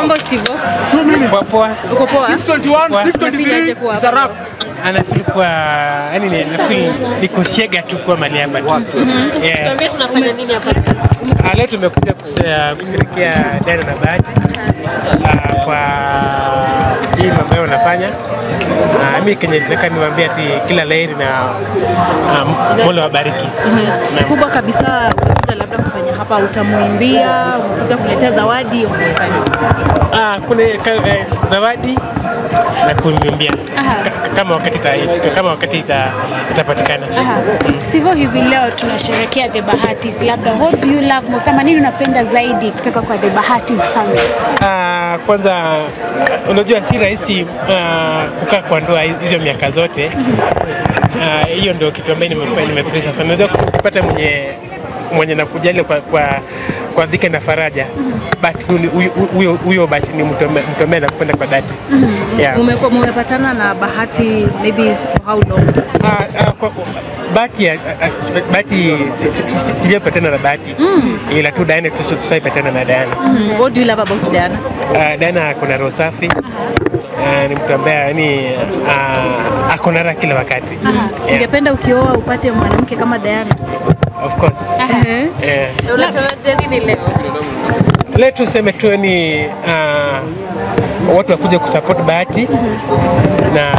Mambo Steve. Poa poa. Uko poa? 621, Poa. 623 kuwa is a wrap. Anafeel kwa yani ni anafeel niko shega tu kwa mali hapa. Yeah. Tuambie tunafanya nini hapa? Ah, Leo tumekuja kuse- kushirikia Dana na Bahati ah, kwa hii mambo ambayo wanafanya. Ah, Mimi kenye nataka niwaambie ati kila laheri na ah, Mola wabariki. Naam. Kubwa kabisa umekuja labda kufanya hapa, utamwimbia, umekuja kuletea zawadi, umefanya. Ah, kuna ka, eh, zawadi na kuniambia Aha. kama wakati ita, kama wakati ita, itapatikana. Aha. Steve, hivi leo tunasherehekea The Bahatis, labda what do you love most ama nini unapenda zaidi kutoka kwa The Bahatis family? Ah, kwanza unajua si rahisi ah, kukaa kwa ndoa hizo miaka zote. Ah, Hiyo ndio kitu ambayo nimefanya nimefurahi sana. Unaweza kupata mwenye mwenye nakujali kwa kwa kwa dhiki na faraja but huyu- huyu- huyo huyo but ni mtu ambaye- mtu ambaye nakupenda kwa dhati yeah. Umekuwa mmepatana na Bahati maybe for how long? Ah, ah, kwa- Bahati ya- ah, ah, Bahati si- si- si- sijapatana na Bahati ila tu Diana tu tusaipatana na Diana. Mm, What do you love about Diana? Uh, Diana kuna roho safi uh, ni mtu ambaye yani uh, ako na raha kila wakati yeah, Ungependa ukioa upate mwanamke kama Diana? of course Eh. yeah. Unatarajia nini leo? Leo tuseme tu ni uh, watu wakuja kusupport Bahati na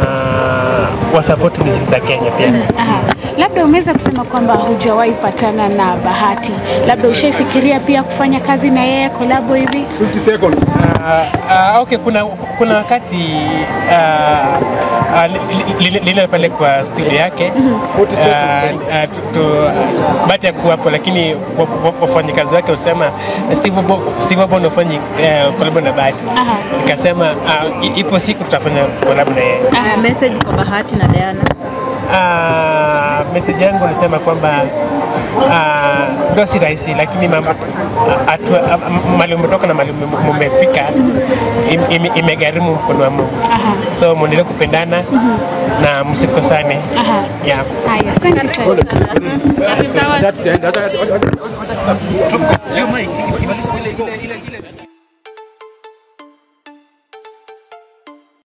uh, wasupport muziki za Kenya pia Aha. Labda umeweza kusema kwamba hujawahi patana na Bahati, labda ushaifikiria pia kufanya kazi na yeye kolabo hivi? 50 seconds. Uh, uh, okay, kuna kuna wakati uh, uh, li- li- lile pale kwa studio yake uh, uh, tu- tu- bahati ya kuwapo, lakini wa- wa- wafanyikazi wake wasema Steve Bo- Steve Bono ufanyi uh, kolabo na Bahati. Aha. Nikasema uh, i- ipo siku tutafanya kolabo na yeye. Ah, message kwa Bahati na Diana. Uh, message yangu nasema kwamba uh, ndo si rahisi, lakini mama atua- a- mali umetoka na mali mume- mumefika im- ime- imegharimu mkono wa Mungu. Aha. So muendelee kupendana na msikosane. Aha. Yeah. Haya, asante sana. Sawa. That's the end.